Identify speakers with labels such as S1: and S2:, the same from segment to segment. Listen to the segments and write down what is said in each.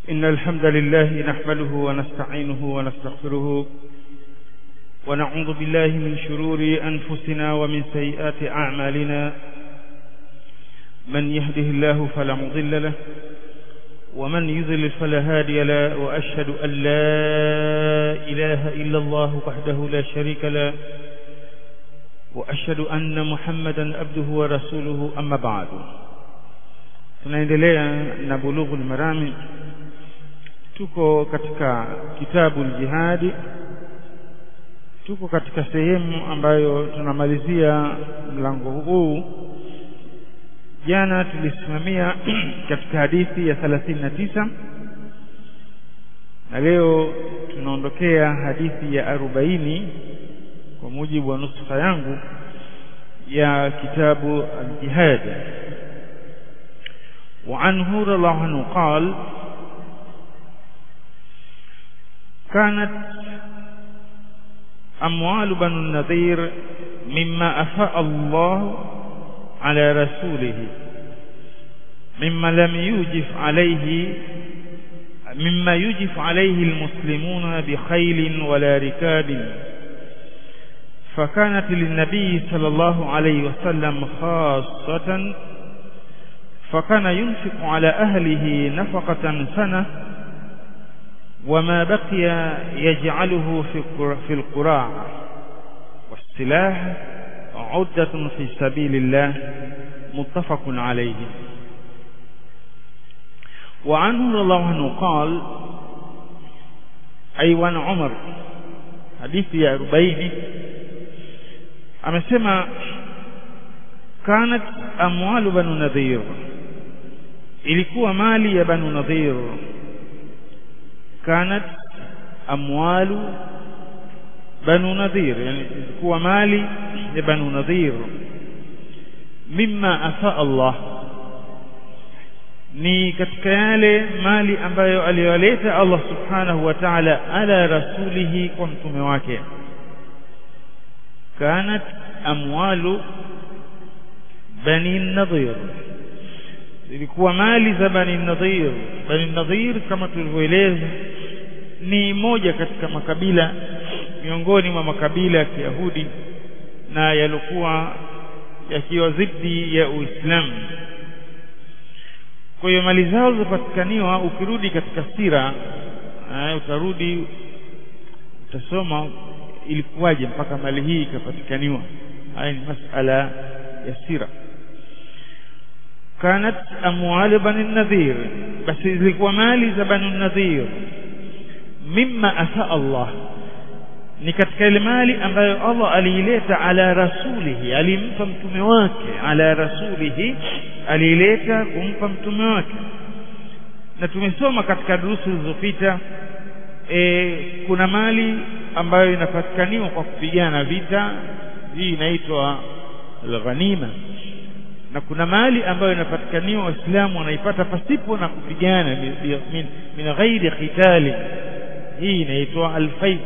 S1: إن الحمد لله نحمده ونستعينه ونستغفره ونعوذ بالله من شرور أنفسنا ومن سيئات أعمالنا من يهده الله فلا مضل له ومن يضلل فلا هادي له وأشهد أن لا إله إلا الله وحده لا شريك له وأشهد أن محمدا عبده ورسوله أما بعد tunaendelea na bulughul marami tuko katika kitabu jihadi tuko katika sehemu ambayo tunamalizia mlango huu jana tulisimamia katika hadithi ya 39 na leo tunaondokea hadithi ya 40 kwa mujibu wa nuskha yangu ya kitabu al-jihad وعنه رضي الله عنه قال كانت أموال بنو النذير مما أفاء الله على رسوله مما لم يوجف عليه مما يجف عليه المسلمون بخيل ولا ركاب فكانت للنبي صلى الله عليه وسلم خاصة فكان ينفق على أهله نفقة سنة وما بقي يجعله في القراع والسلاح عدة في سبيل الله متفق عليه وعنه رضي الله عنه قال أيوان عمر حديث يا أربعين amesema kanat amwalu banu nadhir ilikuwa mali ya banu nadhir kanat amwalu banu nadhir yani ilikuwa mali ya banu nadhir mimma afa Allah ni katika yale mali ambayo aliyoleta Allah subhanahu wa ta'ala ala rasulihi kwa mtume wake kanat amwalu bani nadhir ilikuwa mali za bani nadhir bani nadhir kama tulivyoeleza ni moja katika makabila miongoni mwa makabila ya Kiyahudi na yalikuwa yakiwa zidi ya Uislamu kwa hiyo mali zao zipatikaniwa ukirudi katika sira uh, utarudi utasoma ilikuwaje mpaka mali hii ikapatikaniwa haya ni masala ya sira kanat amwal bani nadhir basi zilikuwa mali za bani nadhir mimma afa Allah ni katika ile mali ambayo Allah aliileta ala rasulihi alimpa mtume wake ala rasulihi aliileta kumpa mtume wake na tumesoma katika durusu zilizopita e, kuna mali ambayo inapatikaniwa kwa kupigana vita hii inaitwa al-ghanima na kuna mali ambayo inapatikaniwa waislamu wanaipata pasipo na kupigana min, min ghairi qitali hii inaitwa al-fay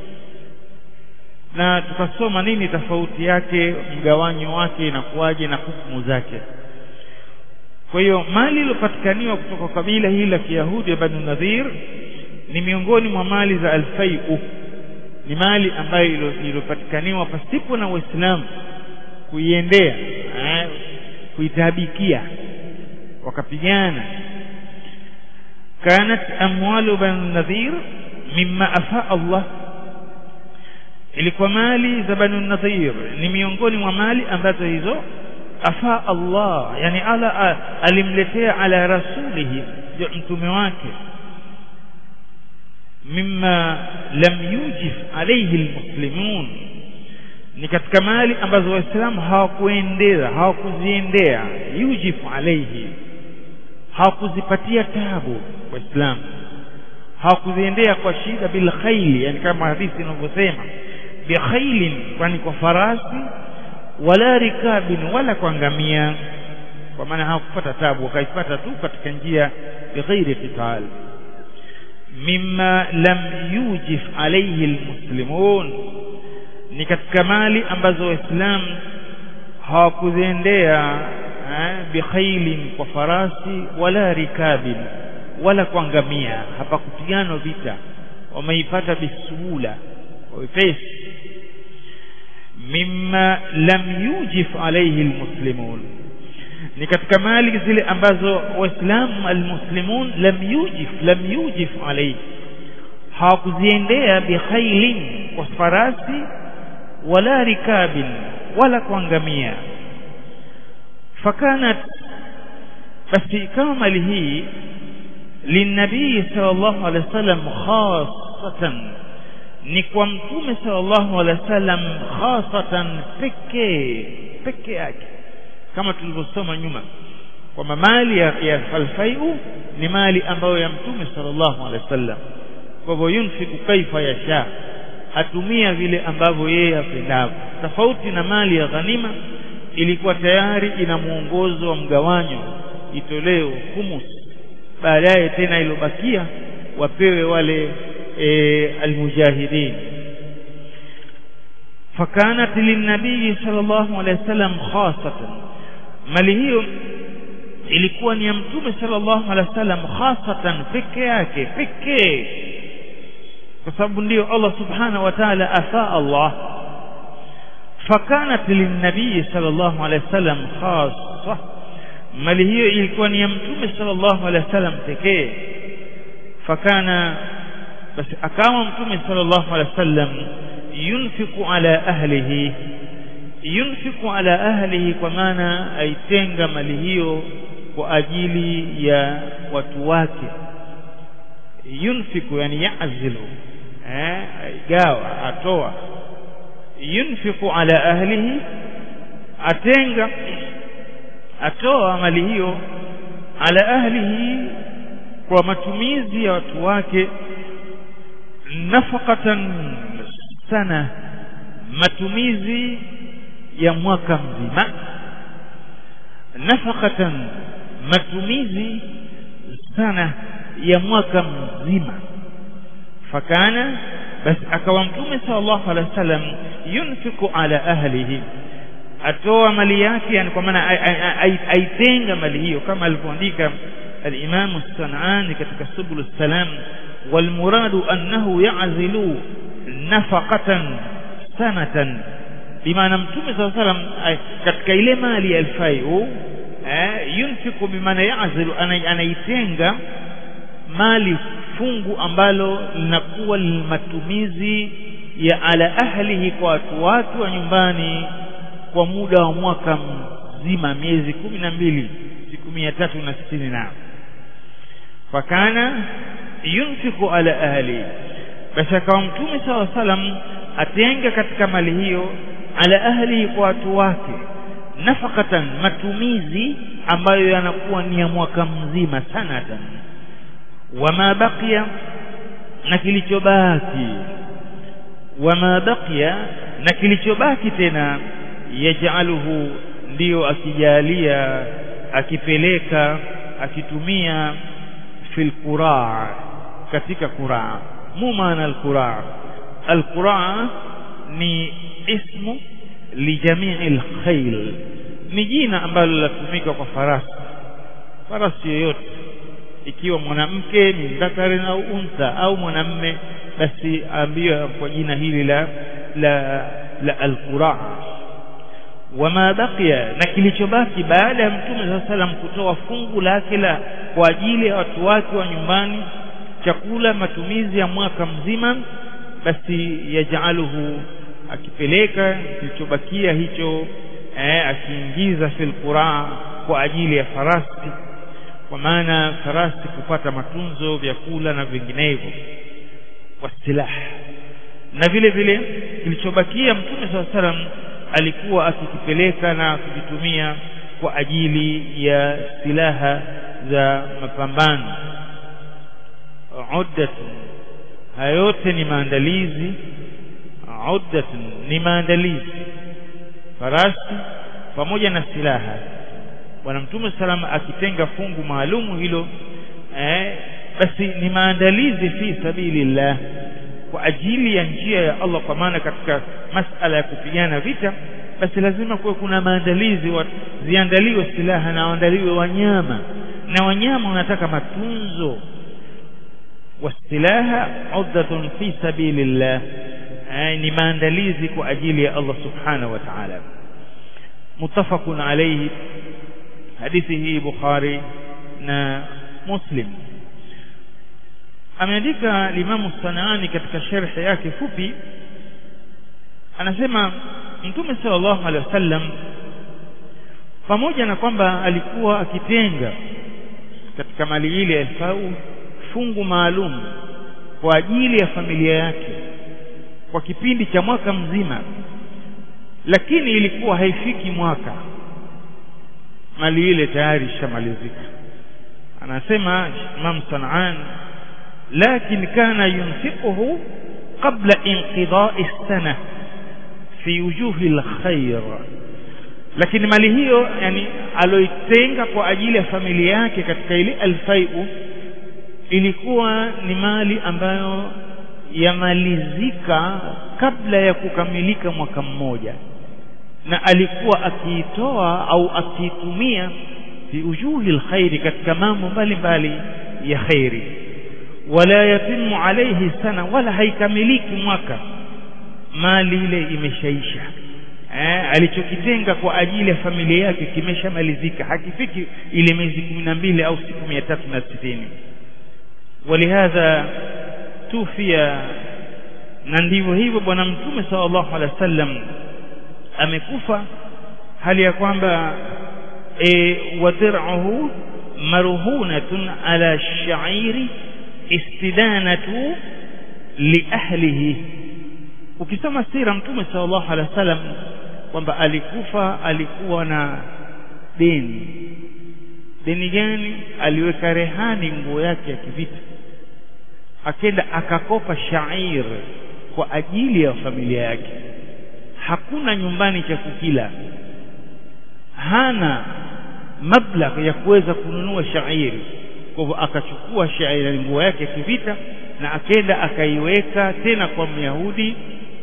S1: na tukasoma nini tofauti yake mgawanyo wake inakuwaje na hukumu zake kwa hiyo mali iliyopatikaniwa kutoka kabila hili la Kiyahudi ya Banu Nadhir ni miongoni mwa mali za al-fai'u ni mali ambayo iliyopatikaniwa pasipo na waislamu kuiendea eh, kuitabikia wakapigana kanat amwalu banu nadhir mimma afa Allah ilikuwa mali za banu nadhir ni miongoni mwa mali ambazo hizo afa Allah yani ala alimletea ala rasulihi mtume wake mimma lam yujif alayhi almuslimun ni katika mali ambazo waislamu hawakuendea hawakuziendea yujif alayhi hawakuzipatia tabu waislamu hawakuziendea kwa shida bil khayli yani kama hadithi inavyosema bi khaylin kwani kwa farasi wala rikabin wala kwa ngamia kwa maana hawakupata tabu wakaipata tu katika njia bighairi qital mimma lam yujif alayhi almuslimun ni katika mali ambazo waislamu hawakuziendea bikhailin kwa farasi wala rikabin wala kuangamia hapakupigana vita wameipata bisuhula kwa wepesi mimma lam yujif alayhi almuslimun ni katika mali zile ambazo waislamu almuslimun lam yujif lam yujif alayhi hawakuziendea bikhailin kwa farasi wala rikabin wala kuangamia fakanat basi ikawa mali hii linabii sallallahu alaihi wasallam khasatan ni kwa mtume sallallahu alaihi wasallam khasatan pekee peke yake kama tulivyosoma nyuma kwamba mali ya, ya alfaiu ni mali ambayo ya mtume sallallahu alaihi wasallam kwa hivyo yunfiku kaifa yasha atumia vile ambavyo yeye apendavyo tofauti na mali ya ghanima ilikuwa tayari ina mwongozo wa mgawanyo itoleo humus baadaye tena ilobakia wapewe wale e, almujahidin fakanat linabii sallallahu alaihi wasallam khasatan mali hiyo ilikuwa ni ya mtume sallallahu alaihi wasallam khasatan peke yake pekee kwa sababu ndio Allah subhanahu wa ta'ala afa Allah fakanat linabii sallallahu alaihi wasallam khassa mali hiyo ilikuwa ni ya mtume sallallahu alaihi wasallam pekee fakana basi akawa mtume sallallahu alaihi wasallam yunfiku ala ahlihi yunfiku ala ahlihi kwa maana aitenga mali hiyo kwa ajili ya watu wake yunfiku yani yazilu eh aigawa atoa yunfiku ala ahlihi atenga atoa mali hiyo ala ahlihi kwa matumizi ya watu wake nafaqatan sana matumizi ya mwaka mzima nafaqatan matumizi sana ya mwaka mzima fakana basi akawa mtume sallallahu alaihi wasallam yunfiku ala ahlihi atoa mali yake yani kwa maana aitenga mali hiyo kama alivyoandika al-Imam as-San'ani katika Subul salam والمراد أنه يعزل نفقة سنة بمعنى متوم صلى الله عليه وسلم katika ile mali ya alfaiu eh yunfiku bimaana yazilu anaitenga mali fungu ambalo linakuwa matumizi ya ala ahlihi kwa watu watu wa nyumbani kwa muda wa mwaka mzima miezi kumi na mbili siku mia tatu na sitini na fakana yunfiku ala ahli basi akawa mtume sawa salam atenga katika mali hiyo ala ahli kwa watu wake nafakatan matumizi ambayo yanakuwa ni ya mwaka mzima sanatan wama baqiya na kilichobaki wama baqiya na kilichobaki tena yaj'aluhu ndiyo akijalia akipeleka akitumia fil quraa katika quraa mu maana al quraa al quraa ni ismu li jamii al khayl ni jina ambalo linatumika kwa farasi farasi yoyote ikiwa mwanamke min dhakarin au untha au mwanamme basi ambiwa kwa jina hili la la la al quraa wama baqiya na kilichobaki baada ya mtume saa salam kutoa fungu lake la kwa ajili ya watu wake wa nyumbani chakula matumizi ya mwaka mzima basi yajaluhu akipeleka kilichobakia hicho eh, akiingiza fil quraa kwa ajili ya farasi kwa maana farasi kupata matunzo vyakula na vinginevyo wasilaha na vile vile kilichobakia mtume saa salam alikuwa akikipeleka na kukitumia kwa ajili ya silaha za mapambano uddatun haya yote ni maandalizi uddatun ni maandalizi farasi pamoja na silaha bwana mtume salama akitenga fungu maalumu hilo eh, basi ni maandalizi fi sabilillah kwa ajili ya njia ya Allah kwa maana katika masala ya kupigana vita basi lazima kuwe kuna maandalizi ziandaliwe silaha na waandaliwe wanyama na wanyama wanataka matunzo wastilaha uddatun fi sabilillah ni maandalizi kwa ajili ya Allah subhanahu wa ta'ala muttafaqun alayhi hadithi hii Bukhari na Muslim ameandika Imam Sanaani katika sharhi yake fupi anasema Mtume sallallahu alaihi wasallam pamoja na kwamba alikuwa akitenga katika mali ile alfau fungu maalum kwa ajili ya familia yake kwa kipindi cha mwaka mzima lakini ilikuwa haifiki mwaka mali ile tayari ishamalizika anasema Imam Sanaan lakin kana yunfiquhu qabla inqida'i as-sana fi wujuhi al-khair lakini mali hiyo yani aloitenga kwa ajili ya familia yake katika ile alfaiu ilikuwa ni mali ambayo yamalizika kabla ya kukamilika mwaka mmoja na alikuwa akiitoa au akiitumia fi ujuhi alkhairi katika mambo mbalimbali ya khairi wala yatimu alayhi sana wala haikamiliki mwaka mali ile imeshaisha eh, alichokitenga kwa ajili ya familia yake kimeshamalizika hakifiki ile miezi kumi na mbili au siku mia tatu na sitini walihadha tufia na ndivyo hivyo bwana mtume sallallahu alaihi wasallam amekufa hali ya kwamba e, wadir'uhu marhunatun ala shairi istidanatu li ahlihi ukisoma sira mtume sallallahu alaihi wasallam kwamba alikufa alikuwa na deni deni gani aliweka rehani nguo yake ya kivita akenda akakopa shair kwa ajili ya familia yake hakuna nyumbani cha kukila hana mablagh ya kuweza kununua shairi kwa hivyo akachukua shairi nguo yake ya kivita na akenda akaiweka tena kwa myahudi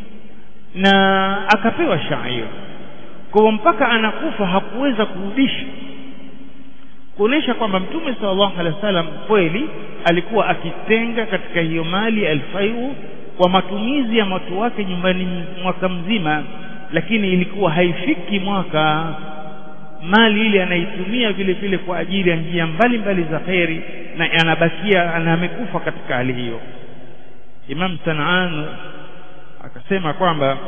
S1: na akapewa shairi kwa hivyo mpaka anakufa hakuweza kurudisha kuonesha kwamba mtume sallallahu alaihi wasallam kweli alikuwa akitenga katika hiyo mali alfaiu kwa matumizi ya watu wake nyumbani mwaka mzima lakini ilikuwa haifiki mwaka mali ile anaitumia vile vile kwa ajili ya njia mbalimbali za kheri na anabakia ana amekufa katika hali hiyo Imam Sanaan akasema kwamba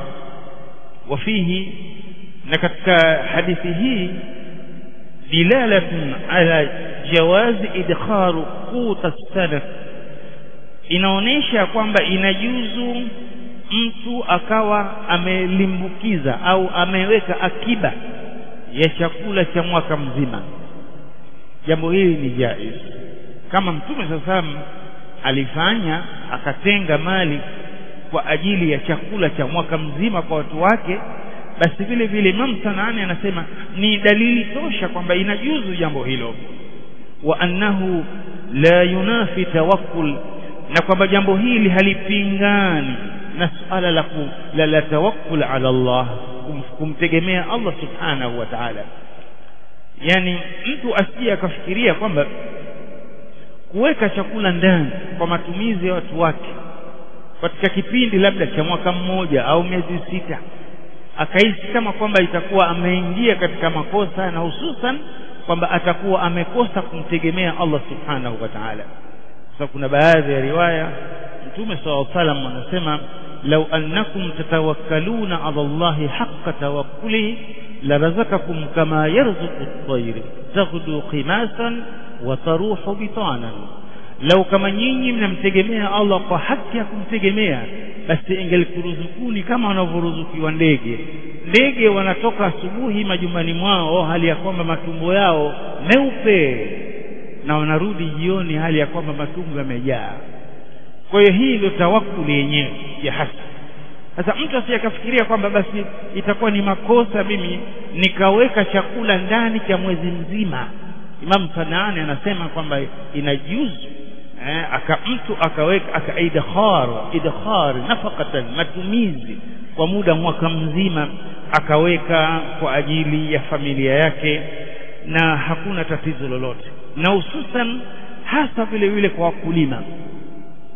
S1: wafihi na katika hadithi hii dilalatun ala jawazi idkharu quta sana inaonesha kwamba inajuzu mtu akawa amelimbukiza au ameweka akiba ya chakula cha mwaka mzima jambo hili ni jaiz kama mtume sasa alifanya akatenga mali kwa ajili ya chakula cha mwaka mzima kwa watu wake basi vile vile Imam Sanaani anasema ni dalili tosha kwamba inajuzu jambo hilo wa annahu la yunafi tawakkul na kwamba jambo hili halipingani na suala la, la, la tawakkul ala Allah kum, kumtegemea Allah subhanahu wa ta'ala yani mtu asije akafikiria kwamba kuweka chakula ndani kwa matumizi ya watu wake katika kipindi labda cha mwaka mmoja au miezi sita akahisi kama kwamba itakuwa ameingia katika makosa na hususan kwamba atakuwa amekosa kumtegemea Allah subhanahu wa ta'ala sasa kuna baadhi ya riwaya mtume sallallahu alaihi wasallam anasema law annakum tatawakkaluna ala Allahi haqqa tawakkulihi larazakakum kama yarzuqu at-tayr taghdu qimasan wa taruhu bitanan lau kama nyinyi mnamtegemea Allah kwa haki ya kumtegemea basi ingelkuruzukuni kama wanavyoruzukiwa ndege ndege wanatoka asubuhi majumbani mwao hali ya kwamba matumbo yao meupe na wanarudi jioni hali ya kwamba matumbo yamejaa kwa hiyo hii ndio tawakuli yenyewe ya hasa sasa mtu asiyakafikiria kwamba basi itakuwa ni makosa mimi nikaweka chakula ndani cha mwezi mzima Imam Sanaani anasema kwamba inajuzu eh, aka mtu akaweka aka idkhar idkhar nafaqatan matumizi kwa muda mwaka mzima akaweka kwa ajili ya familia yake na hakuna tatizo lolote na hususan hasa vile vile kwa wakulima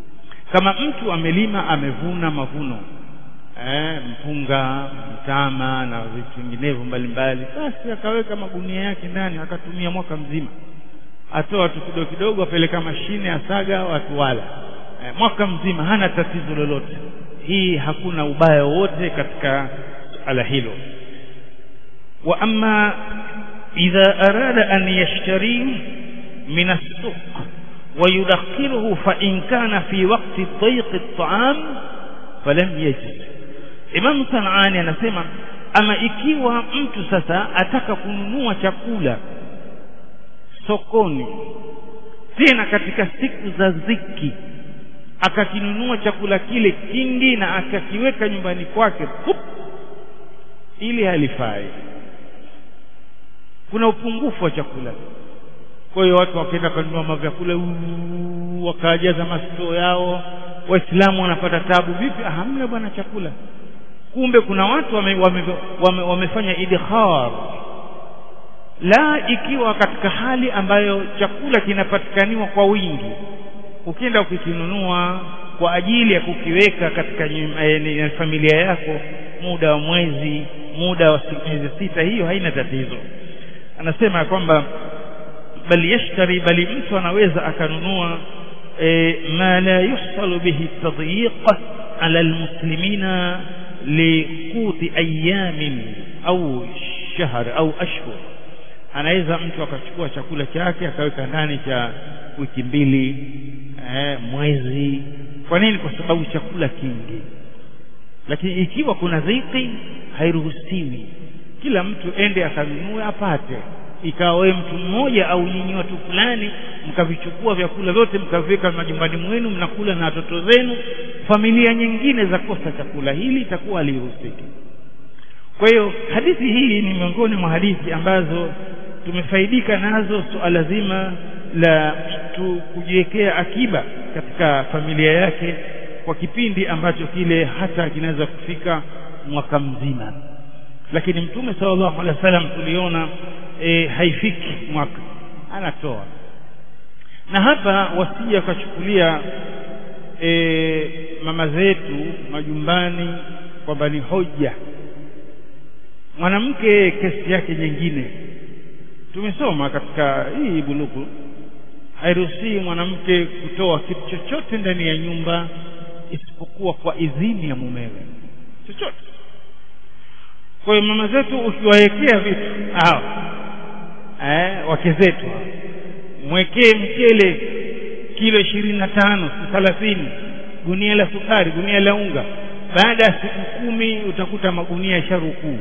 S1: kama mtu amelima amevuna mavuno eh, mpunga mtama na vitu vinginevyo mbalimbali basi akaweka magunia yake ndani akatumia mwaka mzima atoa tu kidogo kidogo apeleka mashine asaga watu wala eh, mwaka mzima hana tatizo lolote hii hakuna ubaya wowote katika suala hilo wa amma idha arada an yashtari min as-suq ويدخره فإن كان في وقت ضيق الطعام فلم يجد Imam Sanani anasema ama ikiwa mtu sasa ataka kununua chakula sokoni tena katika siku za ziki akakinunua chakula kile kingi na akakiweka nyumbani kwake pup, ili halifai kuna upungufu wa chakula kwa hiyo watu wakaenda kununua mavyakula wakajaza mastoo yao waislamu wanapata tabu vipi hamna bwana chakula kumbe kuna watu wame, wame, wame, wamefanya idkhar la ikiwa katika hali ambayo chakula kinapatikaniwa kwa wingi ukienda ukikinunua kwa ajili ya kukiweka katika e, familia yako muda wa mwezi muda wa miezi sita hiyo haina tatizo anasema kwamba bali yashtari bali mtu anaweza akanunua e, ma la yuhsalu bihi tadyiq ala almuslimina liquti ayamin au shahr au ashhur anaweza mtu akachukua chakula chake akaweka ndani cha wiki mbili eh, mwezi kwa nini kwa sababu chakula kingi lakini ikiwa kuna dhiki hairuhusiwi kila mtu ende akanunue apate ikawa wewe mtu mmoja au nyinyi watu fulani mkavichukua vyakula vyote mkaviweka majumbani mwenu mnakula na watoto zenu familia nyingine za kosa chakula hili itakuwa haliruhusiki kwa hiyo hadithi hii ni miongoni mwa hadithi ambazo tumefaidika nazo suala zima la mtu kujiwekea akiba katika familia yake kwa kipindi ambacho kile hata kinaweza kufika mwaka mzima lakini mtume sallallahu alaihi wasallam tuliona e, haifiki mwaka anatoa na hapa wasija akachukulia e, mama zetu majumbani kwamba ni hoja mwanamke kesi yake nyingine tumesoma katika hii buluku hairuhusii mwanamke kutoa kitu chochote ndani ya nyumba isipokuwa kwa idhini ya mumewe chochote kwa hiyo mama zetu ukiwawekea vitu hao eh, wake zetu mwekee mchele kilo ishirini na tano thelathini gunia la sukari gunia la unga baada ya siku kumi utakuta magunia sharukuu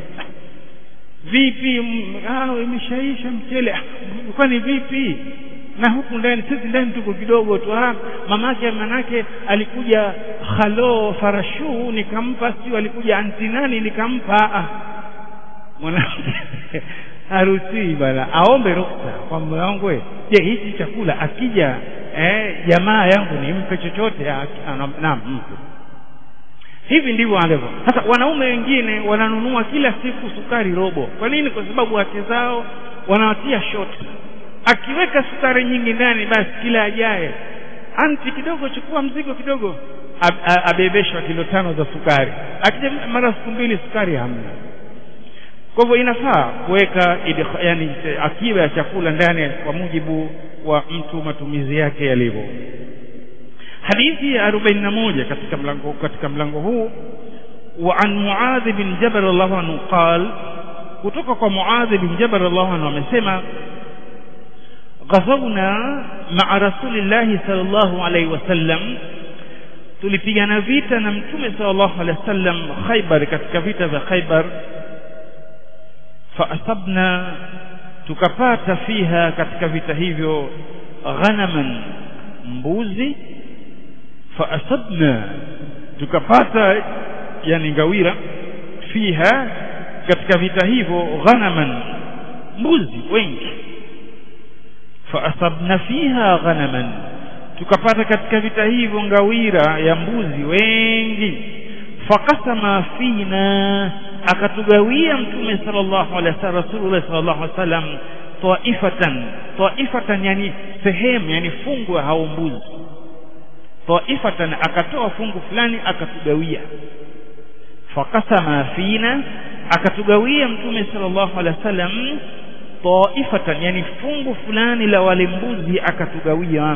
S1: vipi ah, imeshaisha mchele kwani vipi na huku ndani sisi ndani tuko kidogo tu ah, mamake manake alikuja khalo farashu nikampa sio alikuja anti nani nikampa ah. mwanamke haruhusiwi bana aombe ruksa kwa mume wangu je hichi chakula akija eh, jamaa yangu nimpe chochote naam mpe hivi ndivyo alivyo sasa wanaume wengine wananunua kila siku sukari robo kwa nini kwa sababu wake zao wanawatia shot akiweka sukari nyingi ndani basi kila ajaye anti kidogo chukua mzigo kidogo abebeshwa kilo tano za sukari akija mara siku mbili sukari hamna kwa hivyo inafaa kuweka yani akiba ya chakula ndani kwa mujibu wa mtu matumizi yake yalivyo hadithi ya 41 katika mlango katika mlango huu wa an muadh bin jabal radhiallahu anhu qal kutoka kwa muadh bin jabal radhiallahu anhu amesema ghazawna ma'a rasulillahi sallallahu alayhi wasallam tulipigana vita na mtume sallallahu alayhi wasallam Khaybar katika vita vya Khaybar faasabna tukapata fiha katika vita hivyo ghanaman mbuzi faasabna tukapata yani ngawira fiha katika vita hivyo ghanaman mbuzi wengi faasabna fiha ghanaman tukapata katika vita hivyo ngawira ya mbuzi wengi fakasama fina akatugawia mtume sallallahu alaihi wasallam rasulullah sallallahu alaihi wasallam taifatan taifatan yani sehemu yani fungu hao mbuzi taifatan akatoa fungu fulani akatugawia fakasama fina akatugawia mtume sallallahu alaihi wasallam taifatan yani fungu fulani la wale mbuzi akatugawia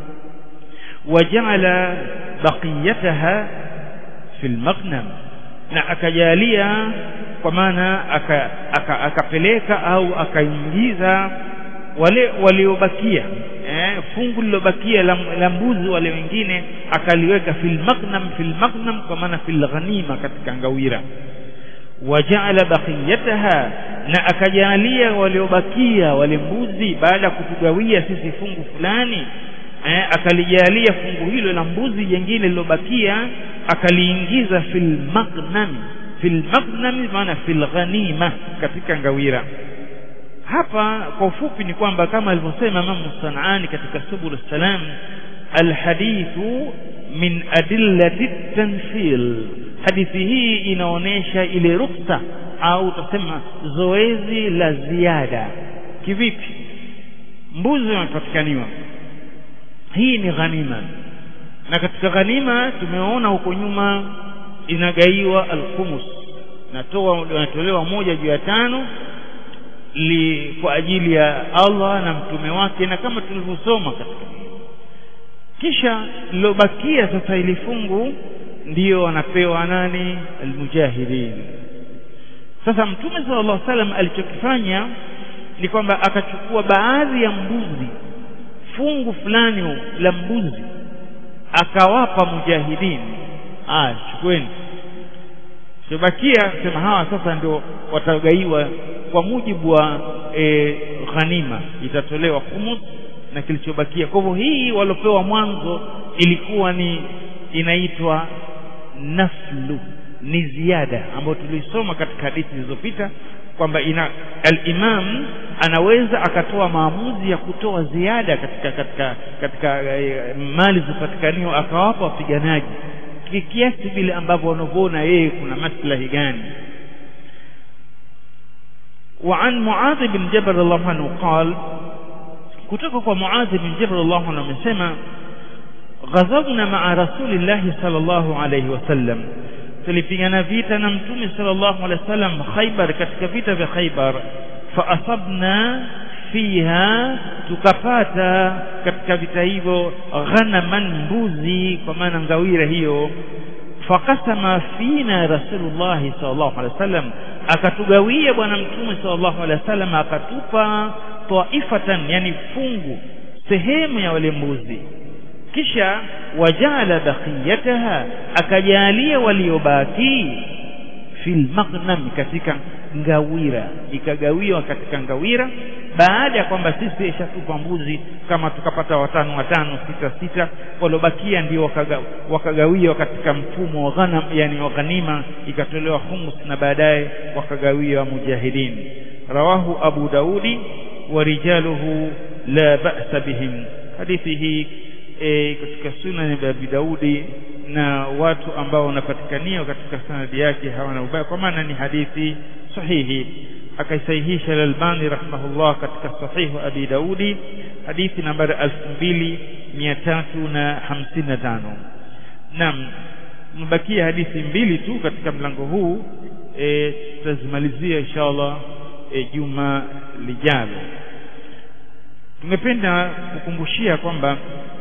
S1: waja'ala baqiyataha fil maghnam na akajalia kwa maana akapeleka aka, aka au akaingiza wale waliobakia eh, fungu lilobakia la, la mbuzi wale wengine akaliweka fil maghnam fil maghnam kwa maana fil ghanima katika ngawira wajaala baqiyataha na akajalia waliobakia wale mbuzi baada ya kutugawia sisi fungu fulani eh, akalijalia fungu hilo la mbuzi jengine lilobakia akaliingiza fil maghnam fil maghnam maana fil ghanima katika ngawira hapa kwa ufupi ni kwamba kama alivyosema Imam Sanani katika Subul Salam alhadithu min adillati tanfil hadithi hii inaonesha ile ruksa au utasema zoezi la ziada kivipi mbuzi wamepatikaniwa hii ni ghanima na katika ghanima tumeona huko nyuma inagaiwa alkhumus natoa natolewa moja juu ya tano li kwa ajili ya Allah na mtume wake na kama tulivyosoma katika kisha lilobakia sasa ili fungu ndiyo wanapewa nani almujahidin sasa mtume sallallahu alaihi wasallam alichokifanya ni kwamba akachukua baadhi ya mbuzi fungu fulani la mbuzi akawapa mujahidin ah chukueni chobakia sema hawa sasa ndio watagaiwa kwa mujibu wa e, ghanima itatolewa humus na kilichobakia kwa hivyo hii waliopewa mwanzo ilikuwa ni inaitwa naflu ni ziada ambayo tulisoma katika hadithi zilizopita kwamba ina al-imam anaweza akatoa maamuzi ya kutoa ziada katika katika katika e, mali zipatikaniwa akawapa wapiganaji kiasi vile ambavyo wanavyoona yeye kuna maslahi gani وعن معاذ بن جبل الله عنه قال kutoka kwa Muadh bin Jabal Allah anhu amesema ghazawna ma'a rasulillahi sallallahu alayhi wasallam tulipigana vita na mtume sallallahu alayhi wasallam Khaybar katika vita vya Khaybar fa asabna fiha tukapata katika vita hivyo ghanaman mbuzi kwa maana ngawira hiyo fakasama fina rasulullah sallallahu alaihi wasallam akatugawia bwana mtume sallallahu alaihi wasallam akatupa taifatan yani fungu sehemu ya wale mbuzi kisha wajala baqiyataha akajalia waliobaki fil maghnam katika ngawira ikagawiwa katika ngawira baada ya kwamba sisi ishatupa mbuzi kama tukapata watano watano sita sita waliobakia ndio wakaga, wakagawiwa katika mfumo wa ghanam yani wa ghanima ikatolewa humus na baadaye wakagawiwa mujahidin rawahu abu daudi wa rijaluhu la ba'sa bihim hadithi hii e, katika sunan ya Abi Daudi na watu ambao wanapatikania katika sanadi yake hawana ubaya kwa maana ni hadithi sahihi akaisahihisha al-Albani rahimahullah katika sahihu Abi Daudi hadithi nambari 2355 naam mbakia hadithi mbili tu katika mlango huu e, tutazimalizia inshallah e, juma lijalo tungependa kukumbushia kwamba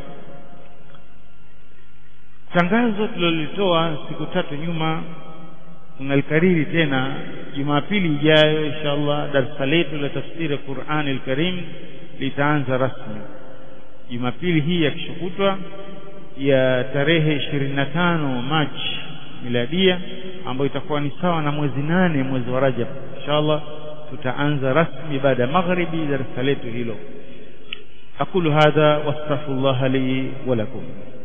S1: tangazo tulilolitoa siku tatu nyuma tunalikariri tena Jumapili ijayo inshallah darasa letu la tafsiri Qur'an al-Karim litaanza rasmi Jumapili hii ya kishukutwa ya tarehe 25 Machi miladia ambayo itakuwa ni sawa na mwezi nane mwezi wa Rajab inshallah tutaanza rasmi baada ya magharibi darasa letu hilo أقول هذا واستغفر الله لي ولكم